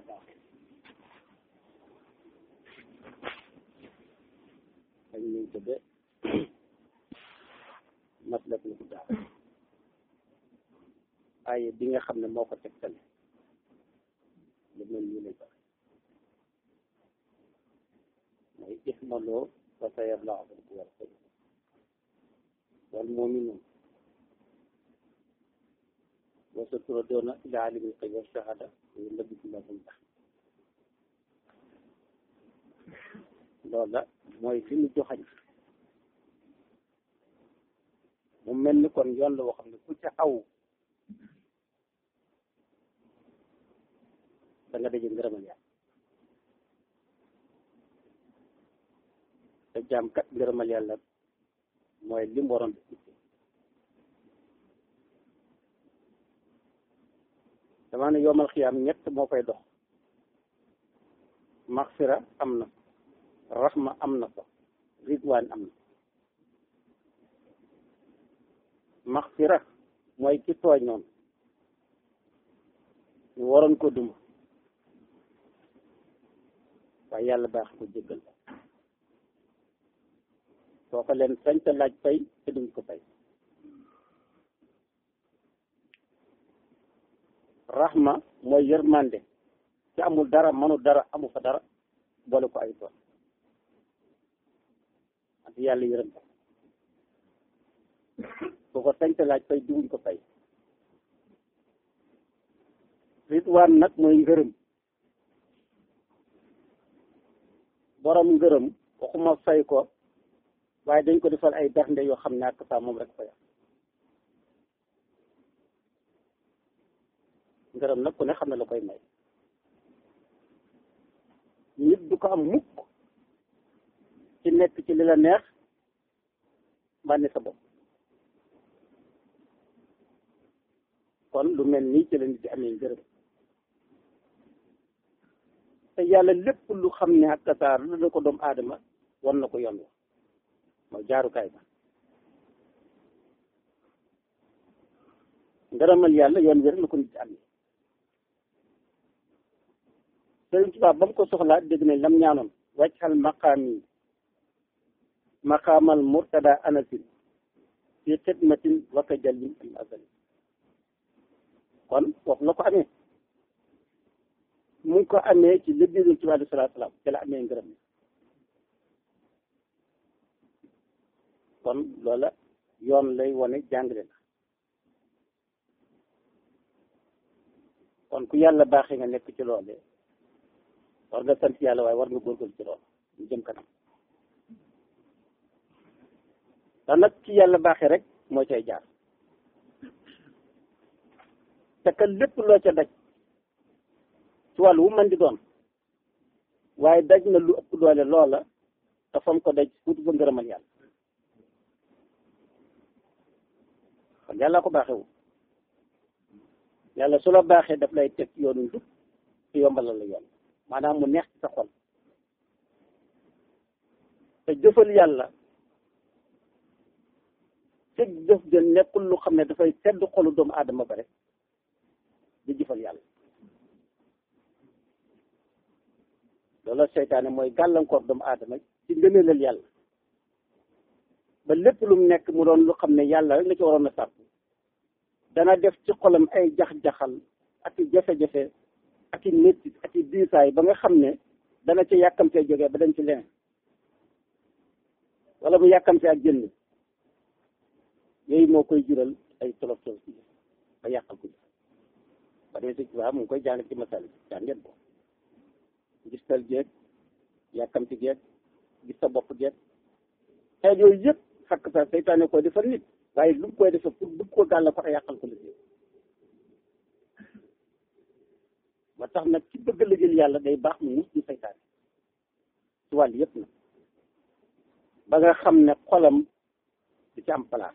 baaxee dañ lañ tudde maslakul hudaa ay bi nga xam ne moo ko tegtale lu mel nii lay doxe mooy ihmaloo wa sayarlaa rabbukum wa rasuluhu wal mu'minuun wa saturadoona ilaa aalimil ghaybi wa shahaada wa yunabbi'ukum bimaa kuntum loolu la mooy fi mu joxañ mu mel ni kon yoon la woo xam ne ku ca aw da nga daje ngërëmal yàlla te jaam kat ngërëmal yàlla mooy li mu waroon def dama ne yomal xiyaam ñett moo koy dox maxfira am na raxma am na ko ridwaan am na maxfira mooy ki tooñoon ñu waroon ko duma waaye yàlla baax ko jéggal soo ko leen sañ ta laaj fay te duñ ko fay raxma mooy yërmande ci amul dara manul dara amu fa dara boole ko ay tool ak yàlla yërëm ko soo ko sañ ta laaj fay duñ ko fay ritwaan nag mooy ngërëm borom ngërëm waxuma fay ko waaye dañ ko defal ay bernde yoo xam ne ak saa moom rek fa yàq ngërëm nag ku ne xam ne la koy may nit du ko am mukk ci nekk ci li la neex bànni sa bopp kon lu mel nii ci la nit di amee ngërëm te yàlla lépp lu xam ne ak kasaar lu la ko doomu aadama wan na ko yoon wa mooy jaarukaay ba ngërëmal yàlla yoon wi rek la ko nit am Sëriñ Tuubaa ba mu ko soxlaa dégg nañ lam ñaanoon wàccal maqaam yi maqaamal murtada anasin fi xidmatin waka jallin al azali kon foofu la ko amee mu ngi ko amee ci liggéeyul ci wàllu salaatu salaam ci la amee ngërëm kon loola yoon lay wane jàngale na kon ku yàlla baaxee nga nekk ci loole war nga sant yàlla waaye war nga góorgóorlu ci loolu ñu jëm kanam te nag ci yàlla baaxee rek moo cay jaar te que lépp loo ca daj ci wàllu wu mën di doon waaye daj na lu ëpp doole loola te fam ko daj wutu fa ngërëmal yàlla kon yàlla ko baaxewu yàlla su la baaxee daf lay teg yoonu njub te yombalal la yoon maanaam mu neex ci sa xol te jëfal yàlla fekk jëf de nekkul lu xam ne dafay sedd xolu doomu aadama ba rek di jëfal yàlla loolu seytaane mooy gàllankoor doomu aadama ci ngëneelal yàlla ba lépp lu mu nekk mu doon lu xam ne yàlla rek la ci waroon a sàpp dana def ci xolam ay jax-jaxal ak i jafe-jafe ak i métti ak i diisaay ba nga xam ne dana ca yàkkamtee jógee ba dañ ci leneen wala mu yàkkamtee ak jënd yooyu moo koy jural ay tolof tolof ci ba yàqal ko ba dee si waaw mu ngi koy jàng ci masal jàng ngeen ko gis tal geeg yàkkamti geeg gis sa bopp geeg xeet yooyu yëpp xakk sa seytaane koy defar nit waaye lu mu koy defar pour bëgg ko gàll ko yàqal ko liggéey ba tax nag ci bëgg liggéeyal yàlla day baax mu mus ñu seytaane ci wàll yëpp nag ba nga xam ne xolam di ci am place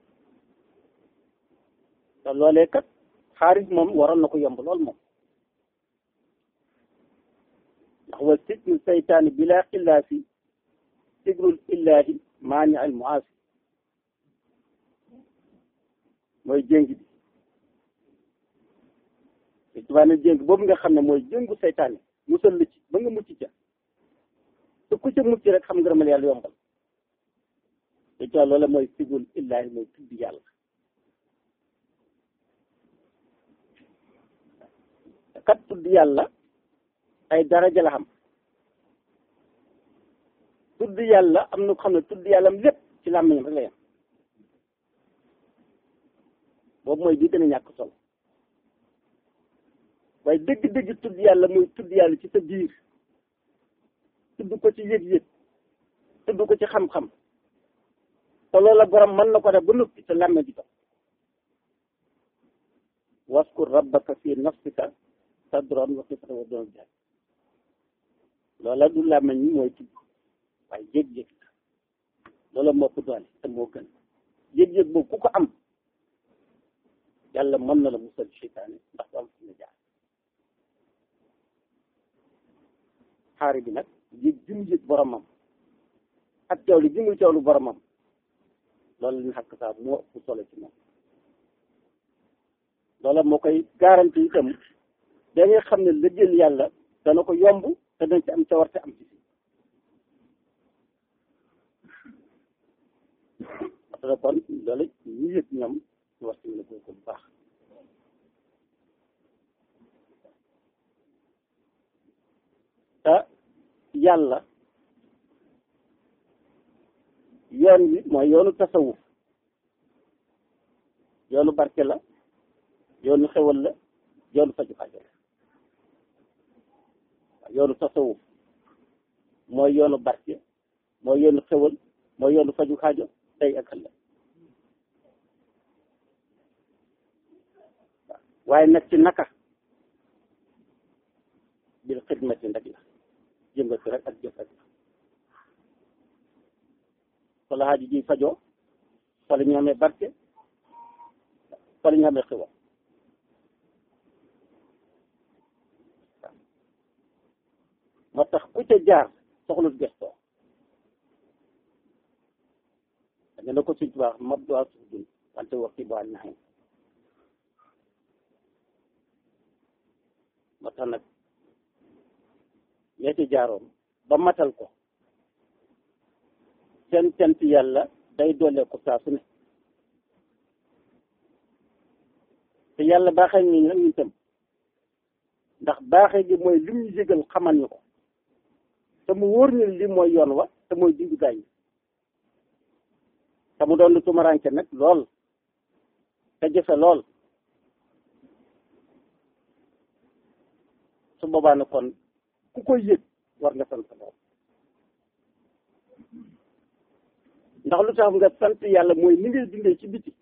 te loolee kat xaaris moom waroon na ko yomb lool moom ndax wa sikru seytaani bila xillaafi sigrul illaahi maani al muaasi mooy jéngi bi tubaab ne jéng boobu nga xam ne mooy jéngu seytaane musal la ci ba nga mucc ca te ku ca mucc rek xam nga ramal yàlla yombal te ca loola mooy sigul illaahi mooy tudd yàlla kat tudd yàlla ay daraja la xam tudd yàlla am na ko xam ne tudd yàllam lépp ci làmmiñam rek la yem boobu mooy bi gën a ñàkk solo waaye dëgg-dëgg tudd yàlla muy tudd yàlla ci sa biir tudd ko ci yëg-yëg tudd ko ci xam-xam te loola borom mën na ko def ba noppi te làmme di ko waskur rabbaka fi nafsika sadran wa xifatan wa doon jaay loola du làmmeñ ñi mooy tudd waaye yëg-yëg loola moo ko doole te moo gën yëg-yëg boobu ku ko am yàlla mën na la musal seytaane ndax du am fu na jaar xaari bi nag yëg ji mu yëg boromam ak teewlu ji muy teewlu boromam loolu li ñu xàkk saa moo ëpp solo ci moom loola moo koy garanti itam da nga xam ne liggéeyal yàlla dana ko yomb te dañ ci am cawarte am ci parce que kon loolu ñu yëg ñoom ñu war ci mën a góor ko bu baax te yàlla yoon wi mooy yoonu tasawuf yoonu barke la yoonu xewal la yoonu faju xaajo la yoonu tasawuf mooy yoonu barke mooy yoonu xewal mooy yoonu faju xaajo tey ak ëllëg waaye nag ci naka bil xidmati ndak la jëngatu rek ak jëf rek la fa la xaaji ji fajoo fa la ñu amee barke fa la ñu amee xiwal moo tax ku ca jaar soxlut gestoo da nga ne ko suñ tubaax mab duwaa suuf dun wante waxti bu ànd naxen moo tax nag ñee ci jaaroon ba matal ko seen cant yàlla day doole ko saa su ne te yàlla baaxee ñu nag ñu tam ndax baaxee gi mooy lim ñu yëgal xamal ñu ko te mu wóor ñu li mooy yoon wa te mooy dindu gaañ te mu doon lu tumaranke nag lool te jëfe lool su boobaa na kon ku koy yëg war nga sant lool ndax lu tax nga sant yàlla mooy ni ngay dundee ci biti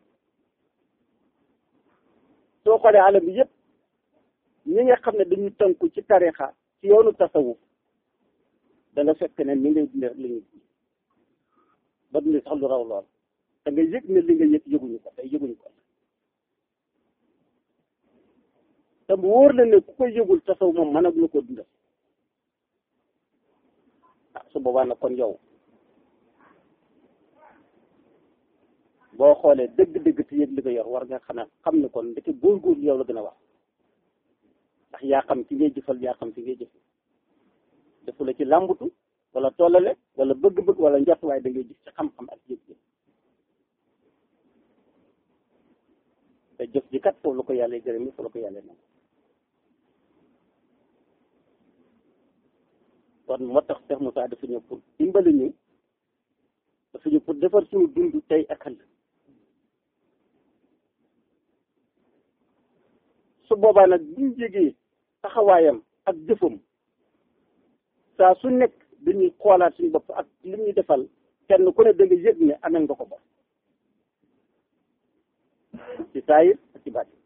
soo xoolee alam bi yëpp ñi nga xam ne dañu tënku ci tarixa ci yoonu tasawuf da nga fekk ne ni ngay dundee rek la ñuy dund ba dundee sax lu raw lool da nga yëg ne li nga yëg yëguñu ko tey yëguñu ko te mu wóor la ne ku koy yëgul tasaw moom mën agula ko dundal ah su boobaa nag kon yow boo xoolee dëgg-dëgg te yëg li ko yor war nga xam ne xam ne kon ndeke góorgóorlu yow la gën a wax ndax yaa xam ci ngay jëfal yaa xam ci ngay jëfal defu la ci làmbutu wala tollale wala bëgg-bëgg wala njort waaye da ngay gis ci xam-xam ak yëg-yëg te jëf ji kat foofu la ko yàlla gërëm foofu la ko yàlla nangu kon moo tax Cheikh Moussa dafa ñëw pour dimbali ñu dafa ñëw pour defar suñu dund tey ak ëllëg su boobaa nag buñ jegee taxawaayam ak jëfam saa su nekk dañuy xoolaat suñu bopp ak li ñuy defal kenn ku ne da nga yëg ne amel nga ko bopp ci saayir ak ci baat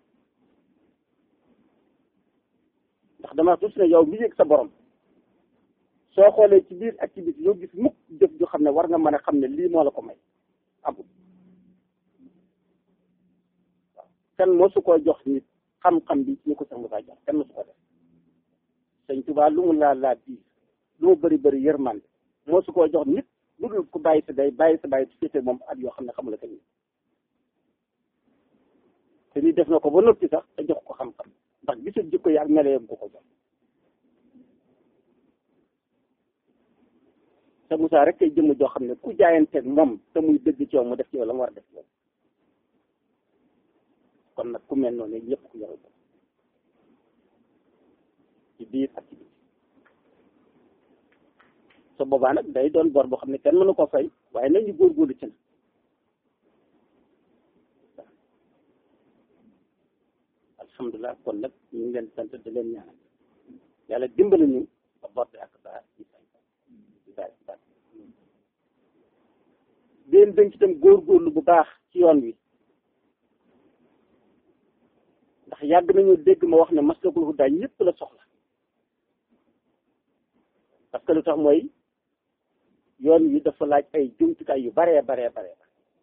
ndax dama tuuti ne yow mi yëg sa borom soo xoolee ci biir activité yoo gis mukk jëf ju xam ne war nga mën a xam ne lii moo la ko may amul waaw kenn mosu koo jox nit xam-xam bi ñu ko sax mu saa jox kenn mosu ko def sëñ Tuubaa lu mu laa laa biir lu mu bëri bëri yërmande mosu koo jox nit lu dul ku bàyyi sa day bàyyi sa bàyyi féete moom at yoo xam ne xamula ko nii te ni def na ko ba noppi sax te jox ko xam-xam ndax gisal jikko yi ak melo yam ko ko jox te Moussa rek kay jëmm joo xam ne ku jaayanteeg moom te muy dëgg ci yow mu def ci yow la mu war a def ci yow kon nag ku mel noonu ñëpp ku yoral ko ci biir ak ci biir so boobaa nag day doon bor boo xam ne kenn mënu ko fay waaye nañu góorgóorlu ci na alhamdulilah kon nag ñu ngi leen sant di leen ñaanal yàlla dimbali ñu ba bor bi ak saa ci fay ci saa ci saa déen dañ ci tam góorgóorlu bu baax ci yoon wi ndax yàgg nañu dégg ma wax ne maslakul hudaa ñëpp la soxla parce que lu tax mooy yoon wi dafa laaj ay jumtukaay yu baree baree baree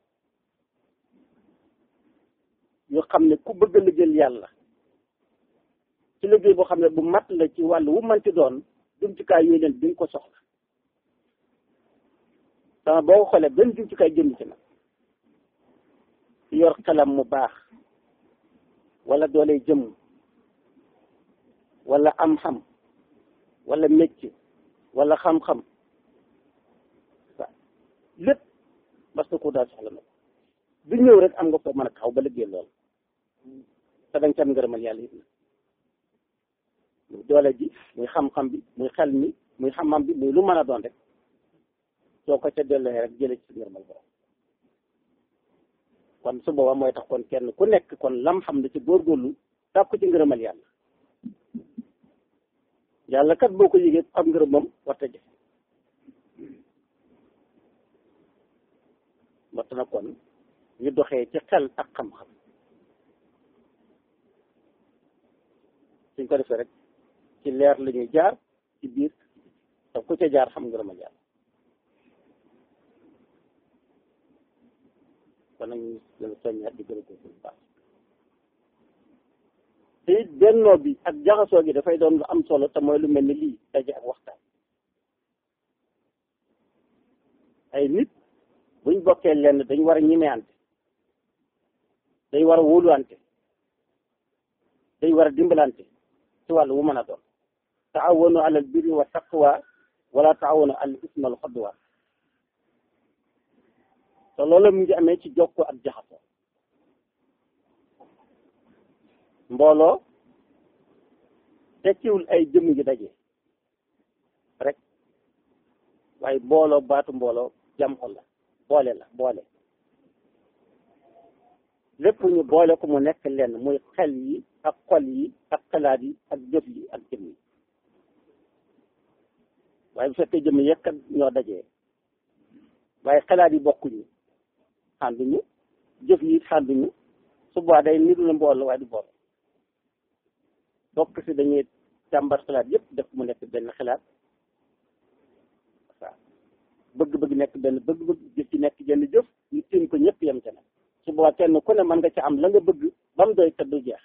yoo xam ne ku bëgg a liggéeyal yàlla ci liggéey boo xam ne bu mat la ci wàll wu manti doon jumtukaay yooyu leen di nga ko soxla sama boo ko xoolee benn jumtukaay jënd ci nag ci yor xelam mu baax wala doole jëm wala am xam wala métier wala xam-xam waaw lépp parce que ku daal soxla na ko du ñëw rek am nga ko mën a taxaw ba liggéey lool te dañ ca am ngërëmal yàlla it na muy doole ji muy xam-xam bi muy xel mi muy xam-xam bi muy lu mën a doon rek soo ko ca delloo rek jëlee ci ngërëmal borom kon su boobaa mooy tax kon kenn ku nekk kon lam xam ne ci góorgóorlu tàkku ci ngërëmal yàlla yàlla kat boo ko yëgee am ngërëmam warta jëf warta na kon ñu doxee ci xel ak xam-xam suñ ko defee rek ci leer la ñuy jaar ci biir te ku ca jaar xam ngërëmal yàlla kon nag ñu gën a soññaat di gën a góorgóorlu bu baax te it bennoo bi ak jaxasoo gi dafay doon lu am solo te mooy lu mel ni lii daje ak waxtaan ay nit buñ bokkee lenn dañ war a ñimeante dañ war a wóoluwante dañ war a dimbalante ci wàllu wu mën a doon taawanu alal birri wa taqwa wala taawanu alal ismi wal xodwa te loolu mu ngi amee ci jokkoo ak jaxasoo mbooloo tekkiwul ay jëmm ji daje rek waaye mbooloo baatu mbooloo jam xol la boole la boole lépp ñu boole ko mu nekk lenn muy xel yi ak xol yi ak xalaat yi ak jëf yi ak jëm yi waaye bu fekkee jëmm yekkat ñoo dajee waaye xalaat yi bokkuñu xànduñu jëf yi xànduñu su boobaa day niru la mbooloo waaye du boole bokk si dañuy càmbar xalaat yëpp def mu nekk benn xalaat waaw bëgg-bëgg nekk benn bëgg-bëgg jëf ci nekk jenn jëf ñu tiim ko ñëpp yem ca nag su boobaa kenn ku ne mën nga ci am la nga bëgg ba mu doy te du jeex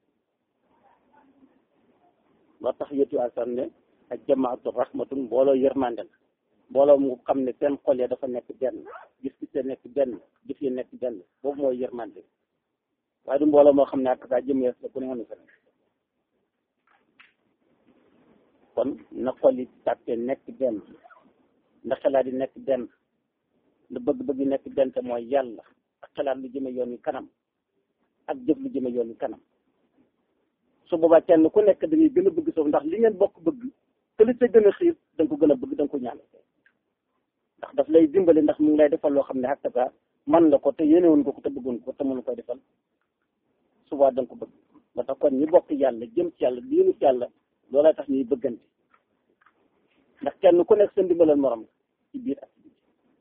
loo tax yëtu asan ne ak jamaatu rahmatun mbooloo yërmande la mbooloo mu xam ne seen xol ya dafa nekk benn gis gi te nekk benn jëf yi nekk benn boobu mooy yërmande waaye du mbooloo moo xam ne ak saa jëm yees la ku ne woon fa kon na xol yi tàppe nekk benn na xalaat yi nekk benn na bëgg-bëgg yi nekk benn te mooy yàlla ak xalaat lu jëme yoon yi kanam ak jëf lu jëme yoon yi kanam su boobaa kenn ku nekk da ngay gën a bëgg soof ndax li ngeen bokk bëgg te li ca gën a xiir da nga ko gën a bëgg da nga ko ñaan ndax daf lay dimbali ndax mu ngi lay defal loo xam ne hakkata man la ko te yéenewoon ko ko te bëggoon ko te mënu koy defal suba da nga ko bëgg ba tax kon ñi bokk yàlla jëm ci yàlla diinu ci yàlla loolaa tax ñuy bëggante ndax kenn ku nekk sa ndimbalal morom ci biir ak ci biir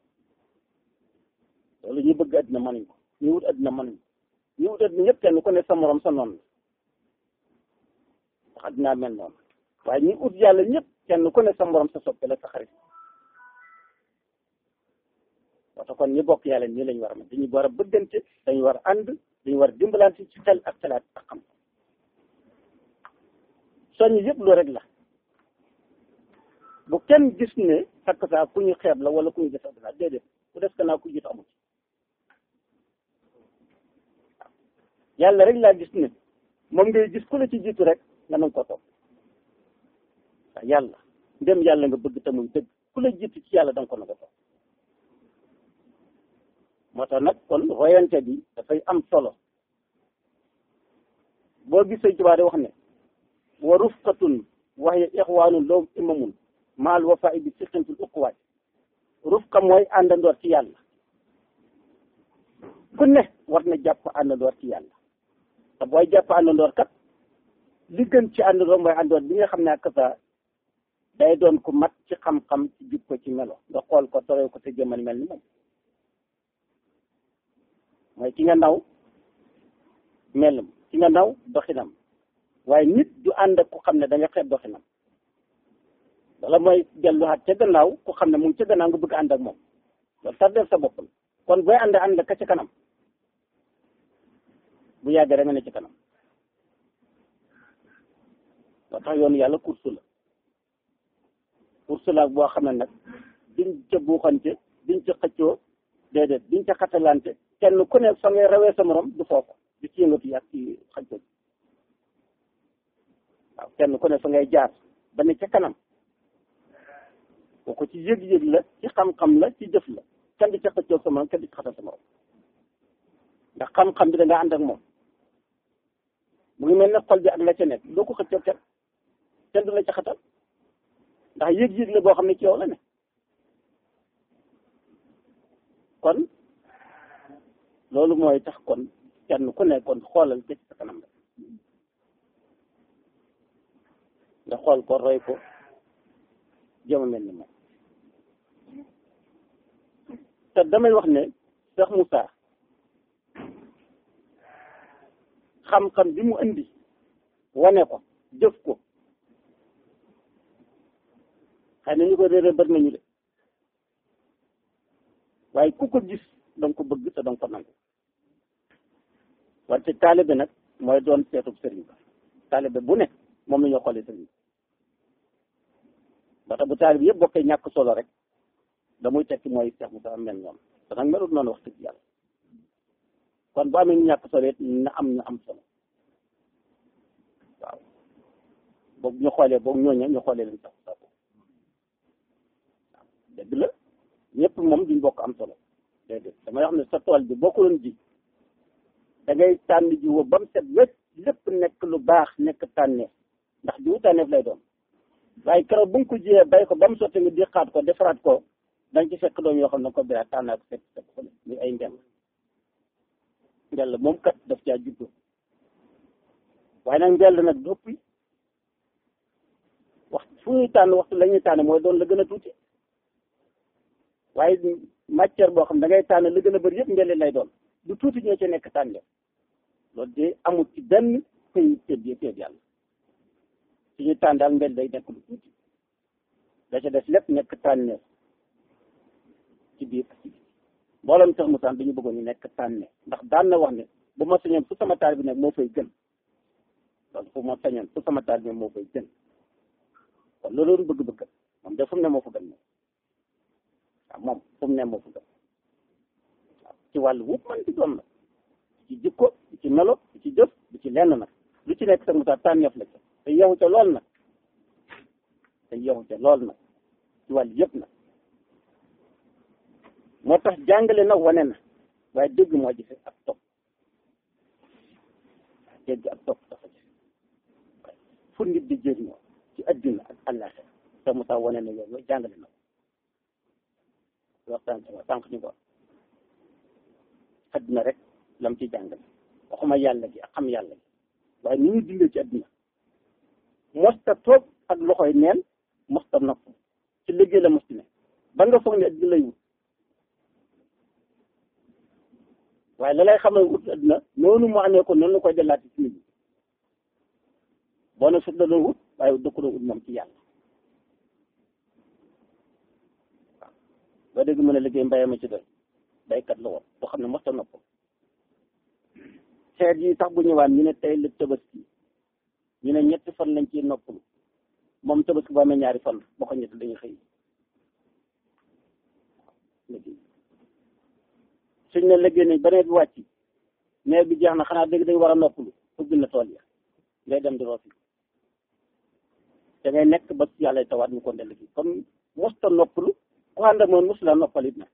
loolu ñu bëgg àddina mënuñ ko ñu wut àddina mënuñ ko ñu wut àddina ñëpp kenn ku nekk sa morom sa noonu la ndax àddinaa mel noonu waaye ñi ut yàlla ñëpp kenn ku nekk sa morom sa soppe la sa xarit waxta kon ñi bokk yàlla nii lañu war a mel dañu war a bëggante dañu war a ànd dañu war a dimbalante ci xel ak xalaat ak xam soññ yëpp loolu rek la bu kenn gis ne takk saa ku ñu xeeb la wala ku ñu defal la déedéet ku def naa ku jiitu amul yàlla rek laa gis ne moom ngay gis ku la ci jiitu rek nga nanga ko topp waaw yàlla ndem yàlla nga bëgg te muy dëgg ku la jiitu ci yàlla da nga ko nanga topp moo tax nag kon royante bi dafay am solo boo gisee Tuubaa di wax ne wa rufqatun waxya ixwaanun loom imamun maal wafa'i bi siqintul uquwaat rufqa mooy àndandoor ci yàlla ku ne war na jàpp àndandoor ci yàlla te booy jàpp àndandoor kat li gën ci àndandoor mooy àndandoor bi nga xam ne ak sa day doon ku mat ci xam-xam ci jub ko ci melo nga xool ko toroy ko te jëmal mel ni moom mooy ki nga naw melam ki nga naw doxinam waaye nit du ànd ak ku xam ne da nga xeeb doxinam wala mooy delluwaat ca gannaaw ku xam ne mu ngi ca gannaaw nga bëgg ànd ak moom loolu tardeel sa bopp la kon booy ànd ànd ka ca kanam bu yàggee da nga ne ci kanam loo tax yoonu yàlla course la course la boo xam ne nag diñ ca buuxante diñ ca xëccoo déedéet diñ ca xatalante kenn ku ne fa ngay rawee sa morom du foofa di ci yëngatu ak ci xëccoo waaw kenn ku ne fa ngay jaar ba ne ca kanam kooku ci yëg-yëg la ci xam-xam la ci jëf la kenn di ca xëccoo sa morom kenn di ci xatal sa morom ndax xam-xam bi da nga ànd ak moom mu ngi mel ne xol bi ak la ca nekk doo ko xëccoo kenn kenn du la ca xatal ndax yëg-yëg la boo xam ne ci yow la ne kon loolu mooy tax kon kenn ku ne kon xoolal ci sa kanam la nga xool ko roy ko jëma mel ni moom te damay wax ne Cheikh Moussa xam-xam bi mu indi wane ko jëf ko xëy na ñu ko réeré bari nañu de waaye ku ko gis danga ko bëgg te danga ko nangu wante taalibe nag mooy doon seetub sëriñ ba taalibe bu ne moom la ñoo xoolee sëriñ ba tax bu taalibe yëpp bokkee ñàkk solo rek da muy tekki mooy Cheikh Moussa mel ñoom te nag melut noonu wax dëgg yàlla kon bu amee ñu ñàkk solo it na am ñu am solo waaw boog ñu xoolee boog ñooña ñu xoolee leen sax sax waaw dëgg la ñëpp moom duñ bokk am solo déedéet damay wax ne sa tool bi boo ko doon ji da ngay tànn ji wo ba mu set wécc lépp nekk lu baax nekk tànneef ndax jiwu tànneef lay doon waaye keroog bu nga ko jiyee bay ko ba mu sotti nga diqaat ko defaraat ko dañ ci fekk doom yoo xam ne ko biraat tànnaat ko fekk fekk ko ni ay ndem mbell moom kat daf caa juddu waaye nag mbell nag doppi wax fu ñuy tànn waxtu la ñuy tànn mooy doon la gën a tuuti waaye matière boo xam da ngay tànn la gën a bëri yëpp mbell lay doon lu tuuti ñoo ci nekk tànn loolu de amul ci benn pays tëb yi tëb yàlla su ñuy tànn daal mbell day nekk lu tuuti da ca des lépp nekk tànneef ci biir ci biir mboolem tax mu tànn dañu bëggoon ñu nekk tànne ndax daan na wax ne bu ma sañoon fu sama taal bi nekk moo fay gën loolu fu ma sañoon fu sama taal bi moo fay gën kon loolu doon bëgg-bëgg moom de fu mu ne moo fa gën moom waaw moom fu mu ne moo fa gën waaw ci wàllu wupp man di doon la ci jikko ci melo ci jëf ci lenn nag lu ci nekk sax mu taal tànneef la ca te yeexu ca lool nag te yeexu ca lool nag ci wàllu yëpp nag moo tax jàngale na wane na waaye dégg moo jëfe ak topp dégg ak topp dafa jëfe fu nit di jëriñoo ci adduna ak àllaaxira te mu tax wane na yow yooyu jàngale na ko waxtaan ci sànq ñu ko adduna rek lam ci jàngale waxuma yàlla gi ak xam yàlla gi waaye ni ñu dundee ci adduna mosta toog ak loxoy neen mosta nopp ci liggéey la mosti ne ba nga foog ne adduna lay wut waaye la lay xamal wut adduna noonu mu amee ko noonu la koy dellaat ci nit ñi boo ne sut la doon wut waaye dëkku doon wut moom ci yàlla waaw boo dégg mën a liggéey mbayama ci doy baykat la woon boo xam ne mosta nopp xeet yi tax bu ñëwaan ñu ne tey la tabaski ñu ne ñetti fan lañ ciy noppalu moom tabaski boo amee ñaari fan boo ko ñetti dañuy xëy liggéey suñ ne liggéey nañ ba nawet bi wàcc nawet bi jeex na xanaa dégg dañ war a noppalu ubbi na tool ya ngay dem di roosi da ngay nekk ba yàlla tawaat ñu ko ndell gi comme mosta noppalu ku ànd ak moom mos la noppalit na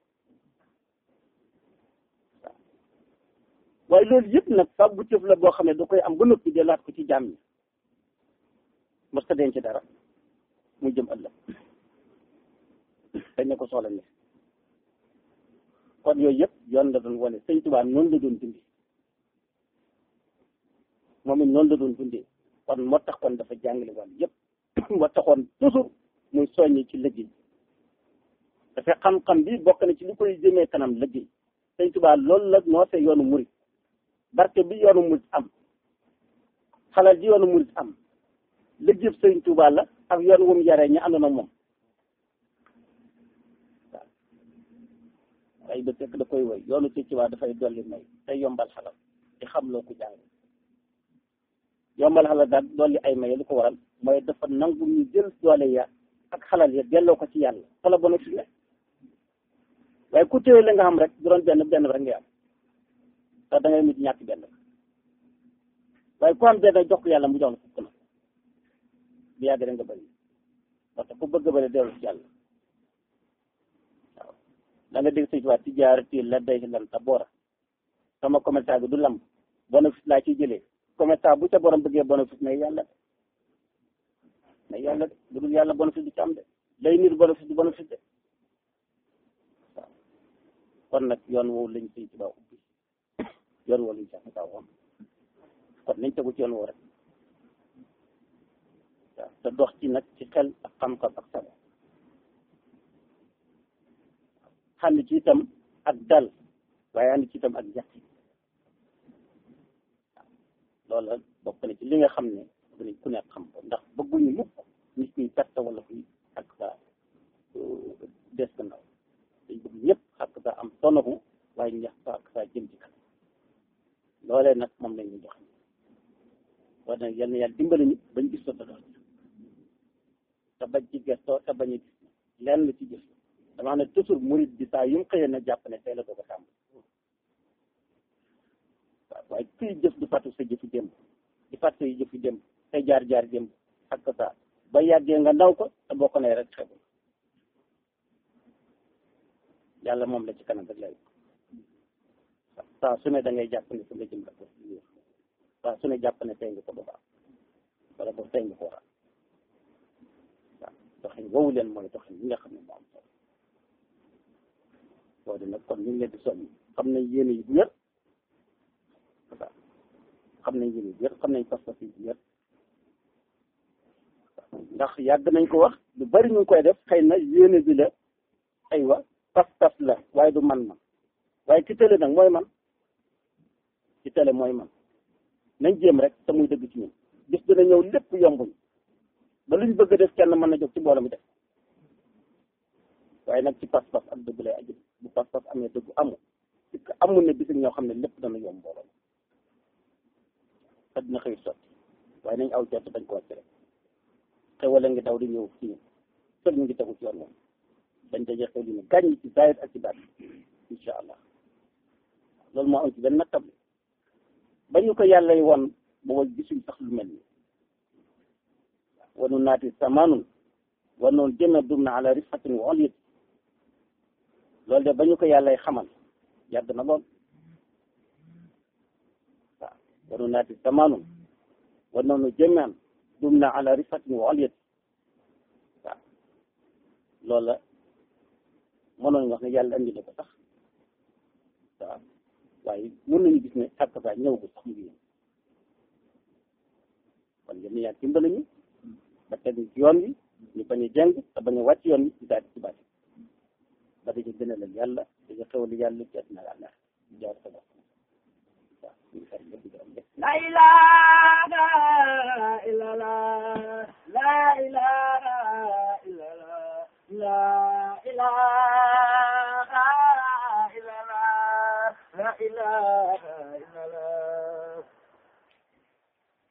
waaw waaye loolu yëpp nag fag bu cëf la boo xam ne da koy am ba noppi delaat ko ci jaam ñi mosta denc dara muy jëm ëllëg dañ ne ko soxla ne kon yooyu yëpp yoon la doon wane sëñ Tuubaa noonu la doon dindi moom it noonu la doon dundee kon moo tax kon dafa jàngale wàll yëpp moo taxoon toujours muy soññi ci liggéey dafa xam-xam bi bokk na ci li koy jëmee kanam liggéey sëñ Tuubaa loolu la noose yoonu murit barke bi yoonu murit am xalal ji yoonu murit am liggéey sëñ Tuubaa la ak yoon wu mu yaree ñi àndoon ak moom waaw ay ba fekk da koy woy yoonu sëñ Tuubaa dafay dolli may day yombal xalal di xam loo ko jàng yombal xalal daal dolli ay may lu ko waral mooy dafa nangu ñu jël doole ya ak xalal ya delloo ko ci yàlla xala bona fi ne waaye ku téye la nga xam rek du doon benn benn rek ngay am te da ngay mujj ñàkk benn waaye ku am benn jox ko yàlla mu jox la fukk na bu yàgg rek nga bëri parce que ku bëgg bëri dellu ci yàlla waaw da nga dégg sëñ tubaab ci jaarati la day lan ta boora sama commerçant bi du lamb bénéfice laa ciy jëlee commerçant bu ca borom bëggee bénéfice mais yàlla de mais yàlla de bu dul yàlla bénéfice du ci am de lay nit bénéfice du bénéfice de waaw kon nag yoon woowu lañ sëñ tubaab ubbi yoon woowu lañ sax kaa woon kon nañ tegu ci yoon woowu rek waaw te dox ci nag ci xel ak xam-xam ak sago xam ci itam ak dal waaye ànd ci itam ak jàkk loolu la bokk na ci li nga xam ne dinañ ku nekk xam ko ndax bëgguñu mukk nit ñi perte wala kuy ak sa des gannaaw dañ bëgg ñëpp ak sa am tonabu waaye ñax sa ak sa jëm ci kanam loolee nag moom lañ ñu jox wax nag yal na yàlla dimbali ñu bañ gis ta dox te bañ ci gestoo te bañ a gis lenn ci jëf damaa ne toujours murid bi saa yu mu xëyee na jàpp ne tey la doog a tàmm waaw waaye kuy jëf du fàttu sa jëfi démb di fàttu sa jëfi démb say jaar-jaar démb ak sa ba yàggee nga ndaw ko te boo ko nee rek xebu yàlla moom la ci kanam rek lay saa su ne da ngay jàpp ne fu nga jëm rek saa su ne jàpp ne tey nga ko ba baax wala boog tey nga ko war a waaw doxin woowu leen mooy doxin li nga xam ne moo am solo loolu nag kon ñu ngi leen di soññ xam nañ yéene yi bu wér waaw xam nañ yéene yi bu wér xam nañ pas-pas yi bu wér ndax yàgg nañ ko wax lu bari ñu ngi koy def xëy na yéene bi la aywa pas-pas la waaye du man-man waaye ki tële nag mooy man ci tële mooy man nañ jéem rek te muy dëgg ci ñun bis dina ñëw lépp yombuñ ba luñ bëgg a def kenn mën na jóg ci mbooloo mi def waaye nag ci pas-pas ak dëgg lay aju bu pas-pas amee dëgg amul ci amul ne bis ñoo xam ne lépp dana yomb mbooloo te dina xëy sotti waaye nañ aw jot dañ ko wàcc rek xewale ngi daw di ñëw ci ñun fël ñu ngi tegu ci yoon moom dañ daje xew li ne gàññ ci zaahir ak ci baat insha allah loolu moo am ci benn nattab ba ñu ko yàlla woon booba gisuñ sax lu mel ni wanu naati samanun wanoon jëme dum na ala rifatin wa olyet loolu de ba ñu ko yàllay xamal yàgg na lool waaw wanu naati samanun wanoonu jëmean dum na ala rifatin wa olyet waaw loolu la mënoon wax ne yàlla andi na ko sax waaw waaye mën nañu gis ne xàq saa ñëw ko sax mu ngi kon yéen yaa dimbali ñu ba teg ci yoon wi ñu bañ a jàng te bañ a wàcc yoon wi ci daal ci baati ba dañu gën a leen yàlla dañu xewal yàlla ci àddina àlla jaar sa bopp waaw ñu fay ñëpp di gërëm ñëpp La ilaha illallah la